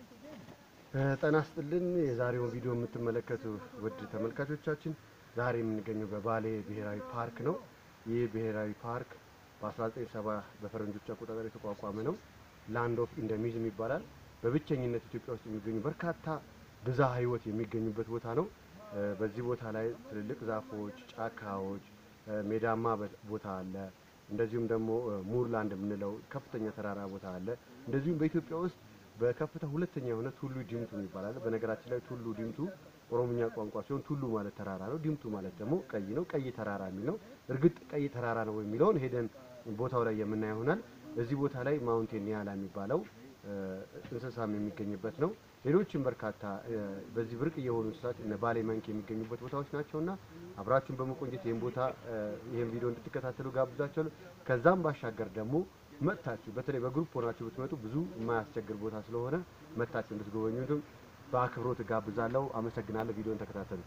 ጤና ይስጥልን። የዛሬውን ቪዲዮ የምትመለከቱ ውድ ተመልካቾቻችን ዛሬ የምንገኘው በባሌ ብሔራዊ ፓርክ ነው። ይህ ብሔራዊ ፓርክ በ1970 በፈረንጆች አቆጣጠር የተቋቋመ ነው። ላንድ ኦፍ ኢንደሚዝም ይባላል። በብቸኝነት ኢትዮጵያ ውስጥ የሚገኙ በርካታ ብዝሃ ሕይወት የሚገኙበት ቦታ ነው። በዚህ ቦታ ላይ ትልልቅ ዛፎች፣ ጫካዎች፣ ሜዳማ ቦታ አለ። እንደዚሁም ደግሞ ሙርላንድ የምንለው ከፍተኛ ተራራ ቦታ አለ። እንደዚሁም በኢትዮጵያ ውስጥ በከፍታ ሁለተኛ የሆነ ቱሉ ዲምቱ ይባላል። በነገራችን ላይ ቱሉ ዲምቱ ኦሮምኛ ቋንቋ ሲሆን ቱሉ ማለት ተራራ ነው፣ ዲምቱ ማለት ደግሞ ቀይ ነው። ቀይ ተራራ የሚል ነው። እርግጥ ቀይ ተራራ ነው የሚለውን ሄደን ቦታው ላይ የምናየው ይሆናል። እዚህ ቦታ ላይ ማውንቴን ኒያላ የሚባለው እንስሳም የሚገኝበት ነው። ሌሎችም በርካታ በዚህ ብርቅ የሆኑ እንስሳት እነ ባሌ መንክ የሚገኙበት ቦታዎች ናቸውና አብራችሁን በመቆየት ይህን ቦታ ይህን ቪዲዮ እንድትከታተሉ ጋብዛችኋለሁ። ከዛም ባሻገር ደግሞ መጥታችሁ በተለይ በግሩፕ ሆናችሁ ብትመጡ ብዙ የማያስቸግር ቦታ ስለሆነ መጥታችሁ እንድትጎበኙትም በአክብሮት ጋብዛለሁ። አመሰግናለሁ። ቪዲዮን ተከታተሉት።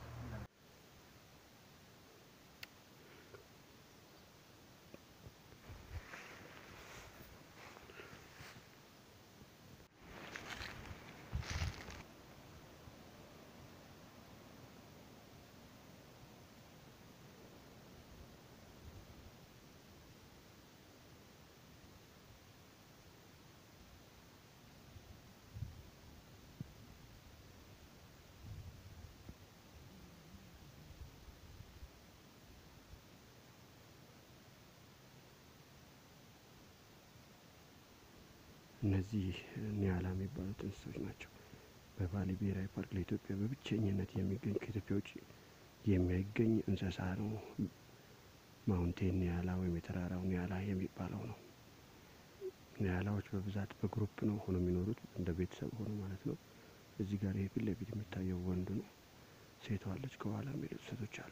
እነዚህ ኒያላ የሚባሉት እንስሶች ናቸው። በባሌ ብሔራዊ ፓርክ ለኢትዮጵያ በብቸኝነት የሚገኝ ከኢትዮጵያ ውጭ የሚገኝ እንስሳ ነው። ማውንቴን ኒያላ ወይም የተራራው ኒያላ የሚባለው ነው። ኒያላዎች በብዛት በግሩፕ ነው ሆኖ የሚኖሩት እንደ ቤተሰብ ሆኖ ማለት ነው። እዚህ ጋር ይህ ፊት ለፊት የሚታየው ወንዱ ነው። ሴቷ አለች፣ ከኋላ የሚሄዱ ሴቶች አሉ።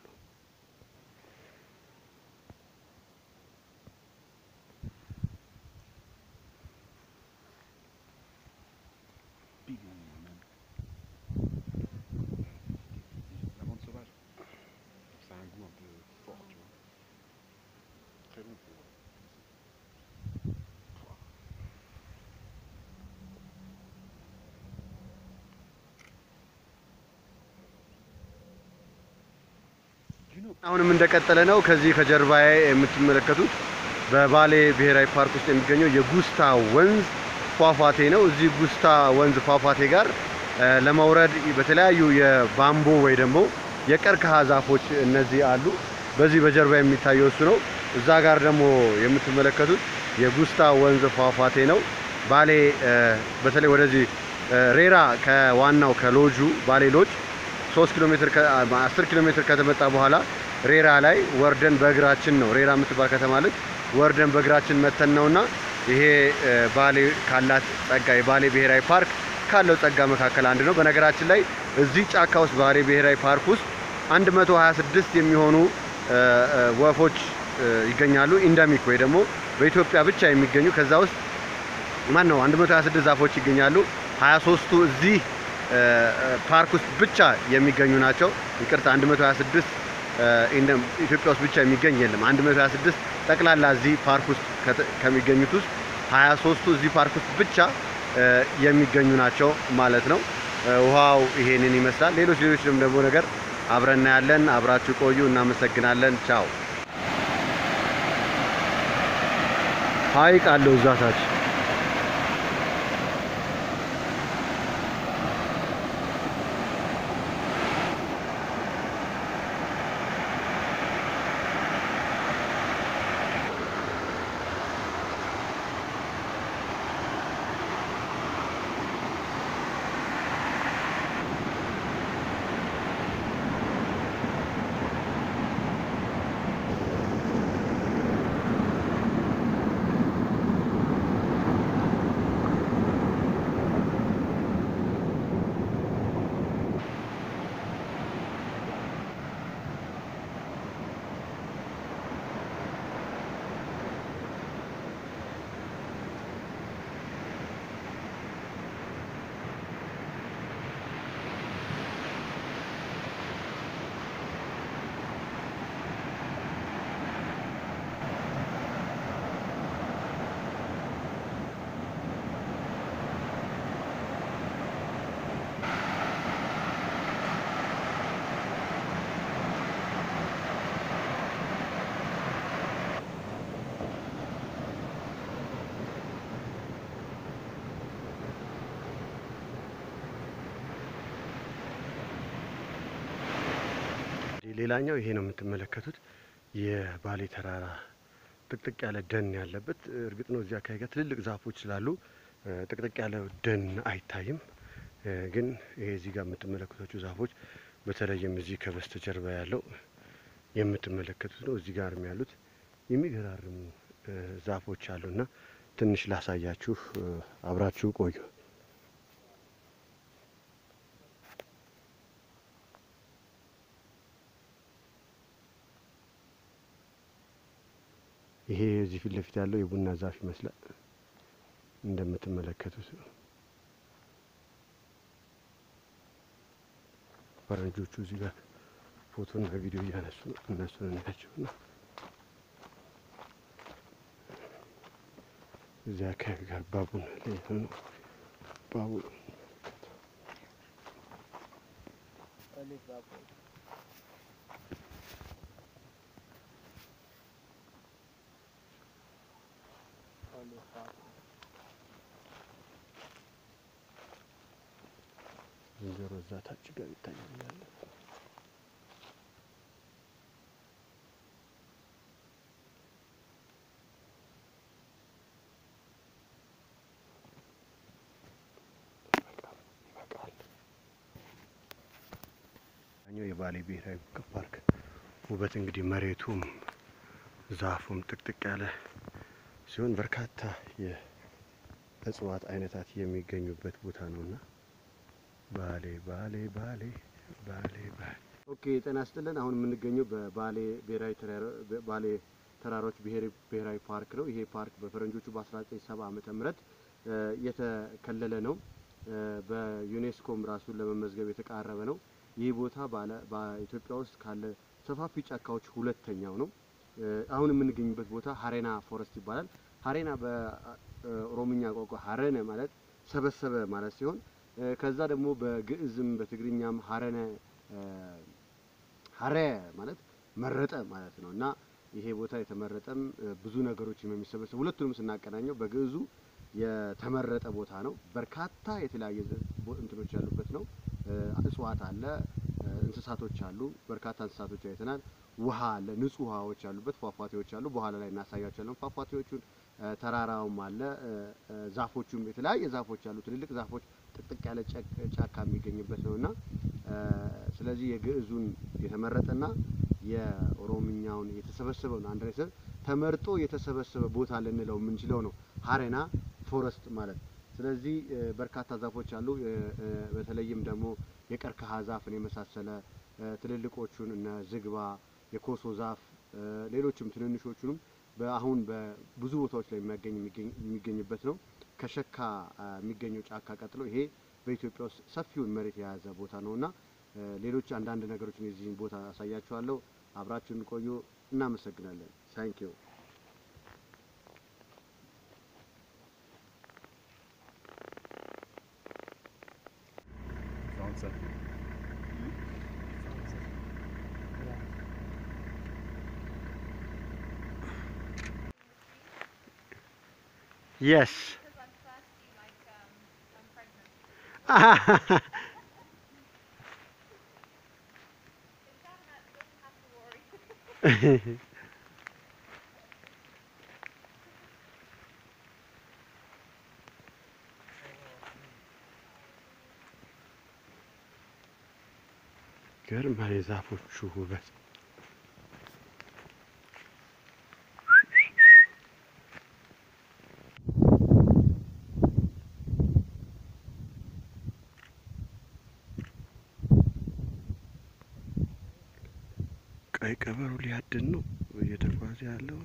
L'amande sauvage. Ça a un goût un peu fort, tu vois. Très bon pour. Pouah. አሁንም እንደቀጠለ ነው። ከዚህ ከጀርባዬ የምትመለከቱት በባሌ ብሔራዊ ፓርክ ውስጥ የሚገኘው የጉስታ ወንዝ ፏፏቴ ነው። እዚህ ጉስታ ወንዝ ፏፏቴ ጋር እ ለመውረድ በተለያዩ የባምቦ ወይ ደግሞ የቀርከሃ ዛፎች እነዚህ አሉ። በዚህ በጀርባ የሚታየው እሱ ነው። እዛ ጋር ደግሞ የምትመለከቱት የጉስታ ወንዝ ፏፏቴ ነው። ባሌ እ በተለይ ወደዚህ እ ሬራ ከዋናው ከሎጁ ባሌ ሎጅ ሶስት ኪሎ ሜትር አስር ኪሎ ሜትር ከተመጣ በኋላ ሬራ ላይ ወርደን በእግራችን ነው ሬራ የምትባል ከተማ አለች። ወርደን በእግራችን መተን ነውና ይሄ እ ባሌ ካላት ጸጋ የባሌ ብሔራዊ ፓርክ ካለው ጸጋ መካከል አንድ ነው። በነገራችን ላይ እዚህ ጫካ ውስጥ ባሌ ብሔራዊ ፓርክ ውስጥ 126 የሚሆኑ እ እ ወፎች እ ይገኛሉ። ኢንደሚክ ወይ ደግሞ በኢትዮጵያ ብቻ የሚገኙ ከዛ ውስጥ ማን ነው 126 ዛፎች ይገኛሉ። 23ቱ እዚህ እ እ ፓርክ ውስጥ ብቻ የሚገኙ ናቸው። ይቅርታ 126 እ ኢንደም ኢትዮጵያ ውስጥ ብቻ የሚገኝ የለም። 126 ጠቅላላ እዚህ ፓርክ ውስጥ ከተ- ከሚገኙት ውስጥ 23ቱ እዚህ ፓርክ ውስጥ ብቻ እ የሚገኙ ናቸው ማለት ነው። እ ውሃው ይሄንን ይመስላል። ሌሎች ሌሎችንም ደግሞ ነገር አብረን እናያለን። አብራችሁ ቆዩ። እናመሰግናለን። ቻው። ሀይቅ አለው እዛ ታች ሌላኛው ይሄ ነው የምትመለከቱት የባሌ ተራራ ጥቅጥቅ ያለ ደን ያለበት። እርግጥ ነው እዚህ አካባቢ ጋር ትልልቅ ዛፎች ስላሉ እ፣ ጥቅጥቅ ያለ ደን አይታይም። እ፣ ግን ይሄ እዚህ ጋር የምትመለከቷቸው ዛፎች በተለይም እዚህ ከበስተጀርባ ያለው የምትመለከቱት ነው። እዚህ ጋርም ያሉት የሚገራርሙ እ፣ ዛፎች አሉና ትንሽ ላሳያችሁ፣ እ፣ አብራችሁ ቆዩ። ይሄ እዚህ ፊት ለፊት ያለው የቡና ዛፍ ይመስላል እንደምትመለከቱት ነው። ፈረንጆቹ እዚህ ጋር ፎቶና ቪዲዮ እያነሱ ነው። እነሱን እናያቸው ነው። እዚህ አካባቢ ጋር ባቡን ሌላ ነው። ባቡን ዝንጀሮ እዛ ታች ጋር ይታያል ያለ ይበቃል። ኛው የባሌ ብሔራዊ ፓርክ ውበት እንግዲህ መሬቱም ዛፉም ጥቅጥቅ ያለ ሲሆን በርካታ የእጽዋት አይነታት የሚገኙበት ቦታ ነውና ባሌ ባሌ ባሌ ባሌ ባሌ። ኦኬ ጤና ይስጥልን። አሁን የምንገኘው በባሌ ብሔራዊ ተራራ- ባሌ ተራሮች ብሔራዊ ብሔራዊ ፓርክ ነው። ይሄ ፓርክ በፈረንጆቹ በ1970 ዓመተ ምህረት እ፣ የተከለለ ነው። እ፣ በዩኔስኮም ራሱን ለመመዝገብ የተቃረበ ነው። ይህ ቦታ ባለ በኢትዮጵያ ውስጥ ካለ ሰፋፊ ጫካዎች ሁለተኛው ነው። እ፣ አሁን የምንገኝበት ቦታ ሀሬና ፎረስት ይባላል። ሀሬና በኦሮምኛ ቋንቋ ሀረነ ማለት ሰበሰበ ማለት ሲሆን እ፣ ከዛ ደግሞ በግዕዝም በትግርኛም ሀረነ እ፣ ሀረ ማለት መረጠ ማለት ነው እና ይሄ ቦታ የተመረጠም እ፣ ብዙ ነገሮችም የሚሰበሰቡ ሁለቱንም ስናቀናኘው በግዕዙ የተመረጠ ቦታ ነው። በርካታ የተለያየ ዘ- ቦ- እንትኖች ያሉበት ነው። እ፣ እጽዋት አለ፣ እ፣ እንስሳቶች አሉ። በርካታ እንስሳቶች አይተናል። ውሃ አለ፣ ንጹህ ውሃዎች ያሉበት ፏፏቴዎች አሉ። በኋላ ላይ እናሳያቸዋለን ፏፏቴዎቹን። እ፣ ተራራውም አለ፣ እ፣ እ፣ ዛፎቹም የተለያየ ዛፎች አሉ። ትልልቅ ዛፎች ጥቅጥቅ ያለ ጨቅ- ጫካ የሚገኝበት ነው እና እ፣ ስለዚህ የግዕዙን የተመረጠና የኦሮምኛውን የተሰበሰበውን አንድ ላይ ስር ተመርጦ የተሰበሰበ ቦታ ልንለው የምንችለው ነው ሀሬና ፎረስት ማለት። ስለዚህ እ፣ በርካታ ዛፎች አሉ። እ፣ እ፣ በተለይም ደግሞ የቀርከሃ ዛፍን የመሳሰለ እ፣ ትልልቆቹን እነ ዝግባ፣ የኮሶ ዛፍ እ፣ ሌሎችም ትንንሾቹንም በአሁን በብዙ ቦታዎች ላይ የሚያገኝ የሚገኝ- የሚገኝበት ነው። ከሸካ አ፣ የሚገኘው ጫካ ቀጥሎ ይሄ በኢትዮጵያ ውስጥ ሰፊውን መሬት የያዘ ቦታ ነውና እ፣ ሌሎች አንዳንድ ነገሮችን የዚህን ቦታ አሳያችኋለሁ። አብራችሁን ቆዩ። እናመሰግናለን። ታንኪዩ Sunset. Sunset. የስ Because I'm thirsty, like um, I'm pregnant. If that ha- doesn't have to worry. ገርማ የዛፎቹ ውበት ቀይ ቀበሮ ሊያድን ነው እየተጓዘ ያለው።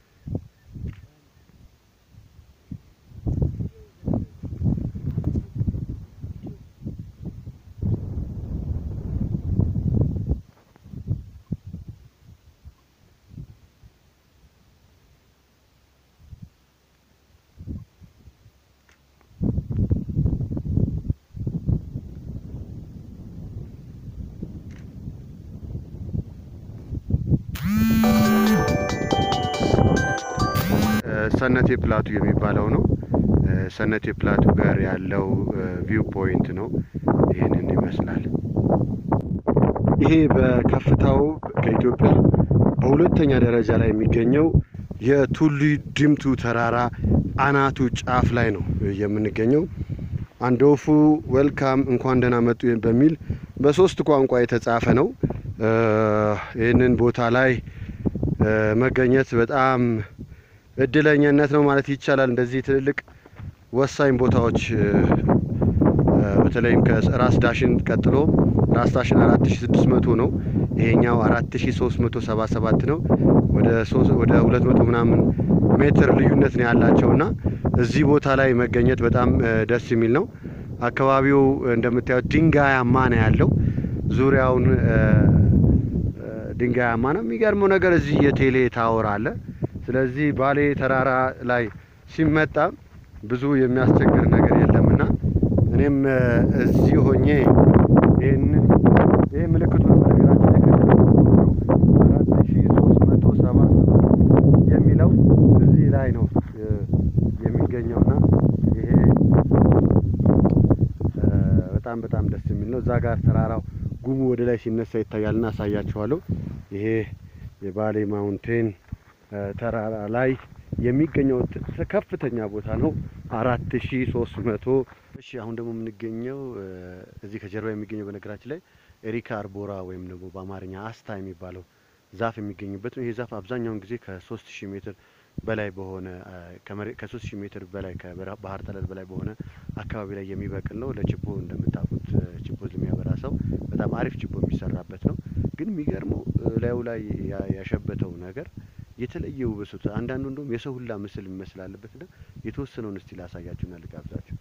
ሰነቴ ፕላቱ የሚባለው ነው። እ፣ ሰነቴ ፕላቱ ጋር ያለው ቪው ፖይንት ነው። ይህንን ይመስላል። ይሄ በከፍታው ከኢትዮጵያ በሁለተኛ ደረጃ ላይ የሚገኘው የቱሉ ዲምቱ ተራራ አናቱ ጫፍ ላይ ነው የምንገኘው። አንዶፉ ዌልካም እንኳን ደህና መጡ በሚል በሶስት ቋንቋ የተጻፈ ነው። እ፣ ይህንን ቦታ ላይ እ፣ መገኘት በጣም እድለኛነት ነው ማለት ይቻላል። እንደዚህ ትልልቅ ወሳኝ ቦታዎች እ፣ እ፣ በተለይም ከራስ ዳሽን ቀጥሎ ራስ ዳሽን 4600 ነው። ይሄኛው 4377 ነው። ወደ ሶስት- ወደ 200 ምናምን ሜትር ልዩነት ነው ያላቸውና እዚህ ቦታ ላይ መገኘት በጣም እ፣ ደስ የሚል ነው። አካባቢው እንደምታዩት ድንጋያማ ነው ያለው። ዙሪያውን እ፣ እ፣ ድንጋያማ ነው። የሚገርመው ነገር እዚህ የቴሌ ታወር አለ። ስለዚህ ባሌ ተራራ ላይ ሲመጣ ብዙ የሚያስቸግር ነገር የለምና እኔም እ፣ እዚህ ሆኜ ይህን ይህ ምልክቱ ነው በነገራችን ላይ አራት ሺ ሶስት መቶ ሰባ የሚለው እዚህ ላይ ነው እ፣ የሚገኘውና ይሄ እ፣ በጣም በጣም ደስ የሚል ነው። እዛ ጋር ተራራው ጉሙ ወደ ላይ ሲነሳ ይታያልና አሳያችኋለሁ። ይሄ የባሌ ማውንቴን እ፣ ተራራ ላይ የሚገኘው ት- ት- ከፍተኛ ቦታ ነው። አራት ሺ ሶስት መቶ እሺ አሁን ደግሞ የምንገኘው እ፣ እዚህ ከጀርባ የሚገኘው በነገራችን ላይ ኤሪካ አርቦራ ወይም ደግሞ በአማርኛ አስታ የሚባለው ዛፍ የሚገኝበት ነው። ይሄ ዛፍ አብዛኛውን ጊዜ ከሶስት ሺህ ሜትር በላይ በሆነ እ፣ ከመሬ- ከሶስት ሺህ ሜትር በላይ ከባህር ጠለል በላይ በሆነ አካባቢ ላይ የሚበቅል ነው። ለችቦ እንደምታውቁት እ፣ ችቦ የሚያበራ ሰው በጣም አሪፍ ችቦ የሚሰራበት ነው። ግን የሚገርመው እ፣ ላዩ ላይ ያ- ያሸበተው ነገር የተለየ ውበሱት አንዳንዱ እንደውም የሰው ሁላ ምስል የሚመስል አለበት ና የተወሰነውን እስቲ ላሳያችሁና ልጋብዛችሁ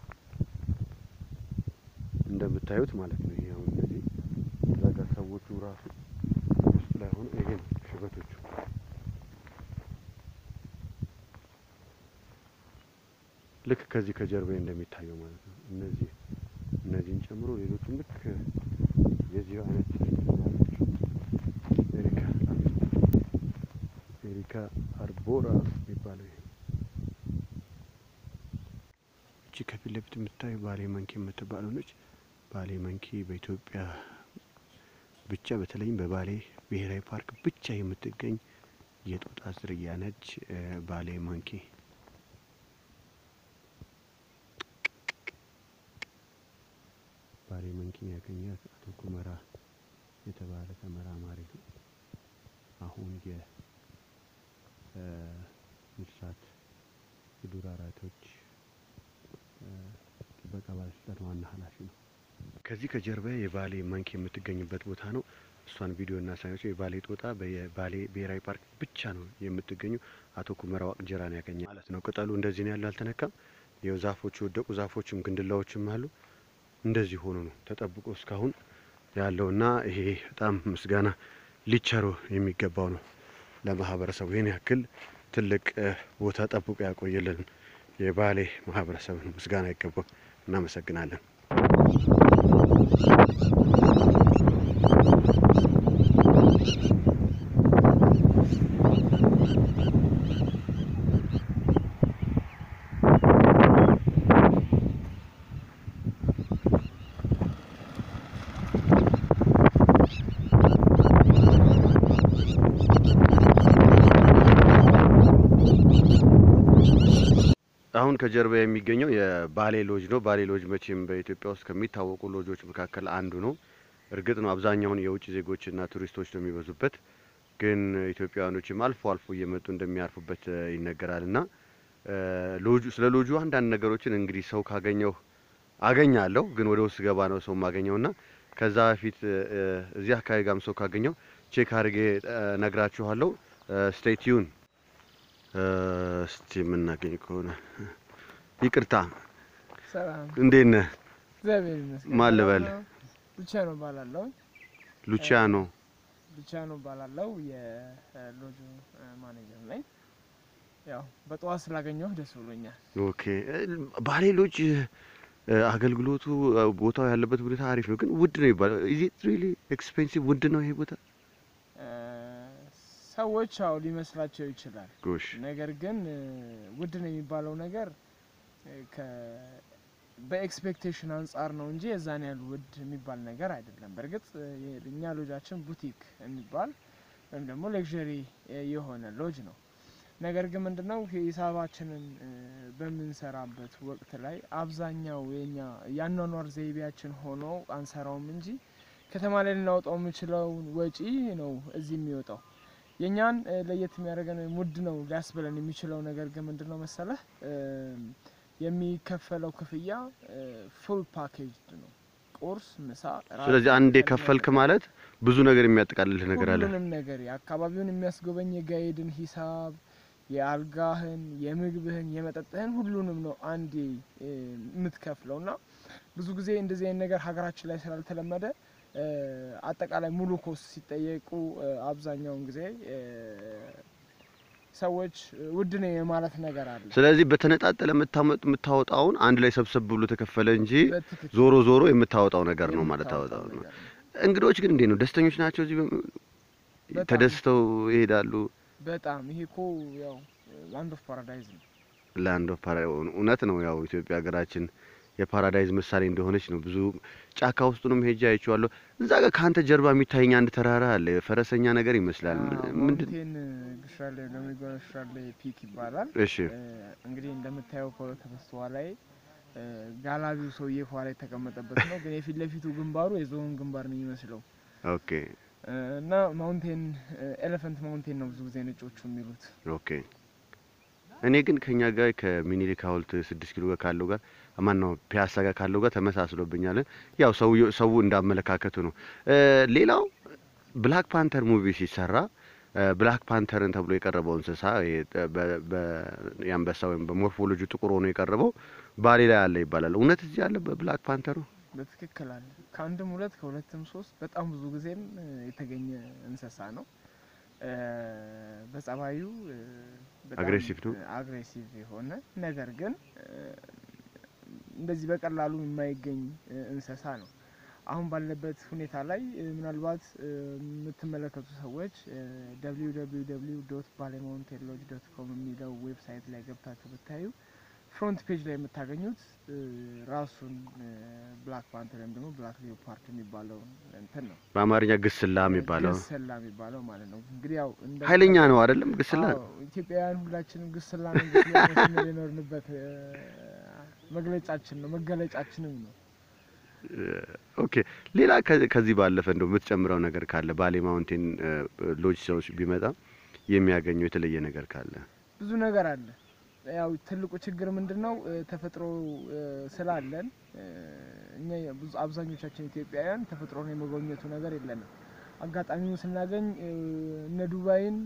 እንደምታዩት ማለት ነው። ይሄ አሁን እነዚህ እዛ ጋር ሰዎቹ ራሱ ውስጥ ላይ ሆነ ይሄ ነው ሽበቶቹ። ልክ ከዚህ ከጀርባ እንደሚታየው ማለት ነው። እነዚህ እነዚህን ጨምሮ ሌሎቹም ልክ የዚሁ አይነት ኤሪካ ኤሪካ አርቦራ የሚባለው ይሄ እቺ ከፊት ለፊት የምታዩ ባሌ መንኪ የምትባለው ነች። ባሌ መንኪ በኢትዮጵያ ብቻ በተለይም በባሌ ብሔራዊ ፓርክ ብቻ የምትገኝ የጦጣ ዝርያ ነች። እ፣ ባሌ መንኪ ባሌ መንኪን ያገኛት አቶ ኩመራ የተባለ ተመራማሪ ነው። አሁን የ እ፣ እንስሳት የዱር አራዊቶች እ፣ ጥበቃ ባለስልጣን ዋና ኃላፊ ነው። ከዚህ ከጀርባ የባሌ መንክ የምትገኝበት ቦታ ነው። እሷን ቪዲዮ እናሳያቸው። የባሌ ጦጣ በባሌ ብሔራዊ ፓርክ ብቻ ነው የምትገኙ። አቶ ኩመራ ዋቅጅራን ያገኘ ማለት ነው። ቅጠሉ እንደዚህ ነው ያለው፣ አልተነካም። ይኸው ዛፎቹ የወደቁ ዛፎችም ግንድላዎችም አሉ። እንደዚህ ሆኖ ነው ተጠብቆ እስካሁን ያለውና ይሄ በጣም ምስጋና ሊቸሮ የሚገባው ነው ለማህበረሰቡ ይህን ያክል ትልቅ እ፣ ቦታ ጠብቆ ያቆየልን የባሌ ማህበረሰብን ምስጋና ይገባው። እናመሰግናለን። አሁን ከጀርባ የሚገኘው የባሌ ሎጅ ነው። ባሌ ሎጅ መቼም በኢትዮጵያ ውስጥ ከሚታወቁ ሎጆች መካከል አንዱ ነው። እርግጥ ነው አብዛኛውን የውጭ ዜጎችና ቱሪስቶች ነው የሚበዙበት፣ ግን ኢትዮጵያውያኖችም አልፎ አልፎ እየመጡ እንደሚያርፉበት እ፣ ይነገራል እና እ፣ ሎጁ ስለ ሎጁ አንዳንድ ነገሮችን እንግዲህ ሰው ካገኘው አገኛለሁ፣ ግን ወደ ውስጥ ገባ ነው ሰው የማገኘው እና ከዛ በፊት እ፣ እ፣ እዚህ አካባቢ ጋም ሰው ካገኘው ቼክ አድርጌ እ፣ ነግራችኋለሁ። ስቴይ ቲዩን እስቲ የምናገኝ ከሆነ ይቅርታ፣ ሰላም እንዴት ነህ? እግዚአብሔር ይመስገን። ማን ልበል? ብቻ ነው ባላለው ሉቺያኖ ብቻ ነው ባላለው የሎጁ ማኔጀር ነኝ። ያው በጠዋት ስላገኘሁ ደስ ብሎኛል። ኦኬ። ባሌ ሎጅ እ፣ አገልግሎቱ እ፣ ቦታው ያለበት ሁኔታ አሪፍ ነው፣ ግን ውድ ነው ይባላል። ኢዝ ኢት ሪሊ ኤክስፔንሲቭ? ውድ ነው ይሄ ቦታ? እ፣ ሰዎች አው ሊመስላቸው ይችላል። ጎሽ ነገር ግን እ፣ ውድ ነው የሚባለው ነገር እ፣ በኤክስፔክቴሽን አንጻር ነው እንጂ የዛን ያህል ውድ የሚባል ነገር አይደለም። በእርግጥ እ፣ የእኛ ሎጃችን ቡቲክ የሚባል ወይም ደግሞ ሌክዠሪ የሆነ ሎጅ ነው። ነገር ግን ምንድነው ሂሳባችንን እ፣ በምንሰራበት ወቅት ላይ አብዛኛው የኛ የአኗኗር ዘይቤያችን ሆኖ አንሰራውም እንጂ ከተማ ላይ ልናወጣው የምንችለውን ወጪ ነው እዚህ የሚወጣው። የእኛን እ፣ ለየት የሚያደርገን ወይም ውድ ነው ሊያስብለን የሚችለው ነገር ግን ምንድነው መሰለህ እ፣ የሚከፈለው ክፍያ ፉል ፓኬጅ ነው። ቁርስ፣ ምሳ፣ ራት፣ ስለዚህ አንዴ ቀን ከፈልክ ማለት ብዙ ነገር የሚያጠቃልልህ ነገር አለ። ሁሉንም ነገር የአካባቢውን የሚያስጎበኝ የጋይድን ሂሳብ፣ የአልጋህን፣ የምግብህን፣ የመጠጥህን ሁሉንም ነው አንዴ እ፣ የምትከፍለው እና ብዙ ጊዜ እንደዚህ አይነት ነገር ሀገራችን ላይ ስላልተለመደ እ፣ አጠቃላይ ሙሉ ኮስ ሲጠየቁ እ፣ አብዛኛውን ጊዜ እ፣ ሰዎች ውድ ነው የማለት ነገር አለ። ስለዚህ በተነጣጠለ የምታመጥ የምታወጣውን አንድ ላይ ሰብሰብ ብሎ ተከፈለ እንጂ በትክክል ዞሮ ዞሮ የምታወጣው ነገር ነው ማለት የምታወጣው ታወጣው ነው። ነገር ነው። እንግዶች ግን እንዴት ነው? ደስተኞች ናቸው? እዚህ በ- በጣም። ተደስተው ይሄዳሉ። በጣም ይሄ እኮ ያው ላንድ ኦፍ ፓራዳይዝ ነው። ላንድ ኦፍ ፓራ እውነት ነው። ያው ኢትዮጵያ ሀገራችን የፓራዳይዝ ምሳሌ እንደሆነች ነው። ብዙ ጫካ ውስጡንም ሄጄ አይቼዋለሁ። እዛ ጋር ከአንተ ጀርባ የሚታየኝ አንድ ተራራ አለ። ፈረሰኛ ነገር ይመስላል። ምን- ምንድን? ማውንቴን ግሻሌ ለሚጎነ ግሻሌ ፒክ ይባላል። እሺ እ፣ እንግዲህ እንደምታየው ከበስተኋ ላይ እ፣ ጋላቢው ሰውዬ ኋላ የተቀመጠበት ነው። ግን የፊት ለፊቱ ግንባሩ የዝሆን ግንባር ነው የሚመስለው ኦኬ እ፣ እና ማውንቴን ኤሌፈንት ማውንቴን ነው ብዙ ጊዜ ነጮቹ የሚሉት። ኦኬ። እኔ ግን ከኛ ጋር ከሚኒሊክ ሐውልት ስድስት ኪሎ ጋር ካለው ጋር ማን ነው ፒያሳ ጋር ካለው ጋር ተመሳስሎብኛል። ያው ሰው ሰው እንዳመለካከቱ ነው። እ፣ ሌላው ብላክ ፓንተር ሙቪ ሲሰራ እ፣ ብላክ ፓንተርን ተብሎ የቀረበው እንስሳ ይሄ በ- በ- የአንበሳ ወይም በሞርፎሎጂ ጥቁር ሆኖ የቀረበው ባሌ ላይ አለ ይባላል። እውነት እዚህ አለ በብላክ ፓንተሩ? በትክክል አለ። ከአንድም ሁለት ከሁለትም ሶስት በጣም ብዙ ጊዜም እ፣ የተገኘ እንስሳ ነው። እ፣ በጸባዩ እ፣ በጣም አግሬሲቭ ነው? እ፣ አግሬሲቭ የሆነ ነገር ግን እ፣ እንደዚህ በቀላሉ የማይገኝ እ፣ እንስሳ ነው። አሁን ባለበት ሁኔታ ላይ እ፣ ምናልባት እ፣ የምትመለከቱ ሰዎች ደብሊው ደብሊው ደብሊው ዶት ባሌማውንቴን ሎጅ ዶት ኮም የሚለው ዌብሳይት ላይ ገብታችሁ ብታዩ ፍሮንት ፔጅ ላይ የምታገኙት እ፣ ራሱን ብላክ ፓንተር ወይም ደግሞ ብላክ ሊዮፓርድ የሚባለው እንትን ነው። በአማርኛ ግስላ የሚባለው ግስላ የሚባለው ማለት ነው። እንግዲህ ያው እንደ ኃይለኛ ነው አይደለም? ግስላ አዎ፣ ኢትዮጵያውያን ሁላችንም ግስላ ነው ግስላ ነው ስንል የኖርንበት እ፣ መግለጫችን ነው መገለጫችንም ነው። ኦኬ ሌላ ከ- ከዚህ ባለፈ እንደው የምትጨምረው ነገር ካለ ባሌ ማውንቴን እ፣ ሎጅ ሰዎች ቢመጣ የሚያገኘው የተለየ ነገር ካለ? ብዙ ነገር አለ። ያው ትልቁ ችግር ምንድን ነው? እ፣ ተፈጥሮ እ፣ ስላለን እ፣ እኛ ብዙ አብዛኞቻችን ኢትዮጵያውያን ተፈጥሮን የመጎብኘቱ ነገር የለንም። አጋጣሚውን ስናገኝ እ፣ እነ ዱባይን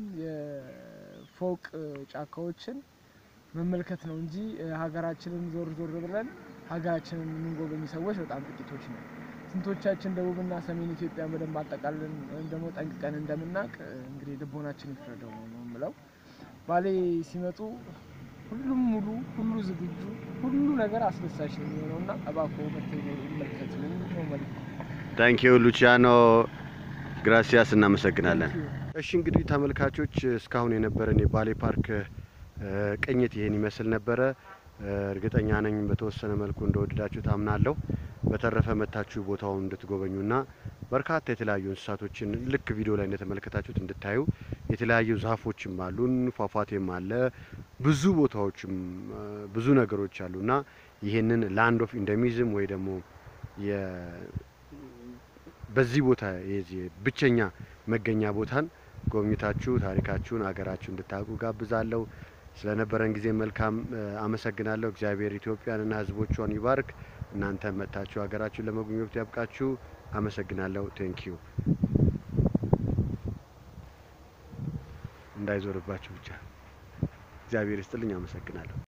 የፎቅ እ፣ ጫካዎችን መመልከት ነው እንጂ እ፣ ሀገራችንን ዞር ዞር ብለን ሀገራችንን የምንጎበኝ ሰዎች በጣም ጥቂቶች ነው። ስንቶቻችን ደቡብና ሰሜን ኢትዮጵያ በደንብ አጠቃለን ወይም ደግሞ ጠንቅቀን እንደምናውቅ እ፣ እንግዲህ ልቦናችን ይፍረደው ነው የምለው። ባሌ ሲመጡ ሁሉም ሙሉ፣ ሁሉ ዝግጁ፣ ሁሉ ነገር አስደሳች ነው የሚሆነው እና እባክዎ መጥተው ይመልከቱ ነው መልዕክቱ። ታንክ ዩ ሉቺያኖ ግራሲያስ፣ እናመሰግናለን። Thank you። እሺ እንግዲህ ተመልካቾች እስካሁን የነበረን የባሌ ፓርክ እ፣ ቅኝት ይህን ይመስል ነበረ። እ፣ እርግጠኛ ነኝ በተወሰነ መልኩ እንደወደዳችሁ ታምናለሁ። በተረፈ መታችሁ ቦታውን እንድትጎበኙና በርካታ የተለያዩ እንስሳቶችን ልክ ቪዲዮ ላይ እንደተመለከታችሁት እንድታዩ የተለያዩ ዛፎችም አሉን፣ ፏፏቴም አለ፣ ብዙ ቦታዎችም እ፣ ብዙ ነገሮች አሉና ይህንን ላንድ ኦፍ ኢንደሚዝም ወይ ደግሞ የ- በዚህ ቦታ የዚህ ብቸኛ መገኛ ቦታን ጎብኝታችሁ ታሪካችሁን ሀገራችሁ እንድታውቁ ጋብዛለሁ። ስለነበረን ጊዜ መልካም እ፣ አመሰግናለሁ። እግዚአብሔር ኢትዮጵያንና ሕዝቦቿን ይባርክ። እናንተ መጥታችሁ ሀገራችሁን ለመጎብኘት ያብቃችሁ። አመሰግናለሁ። ቴንክ ዩ። እንዳይዞርባችሁ ብቻ እግዚአብሔር ይስጥልኝ። አመሰግናለሁ።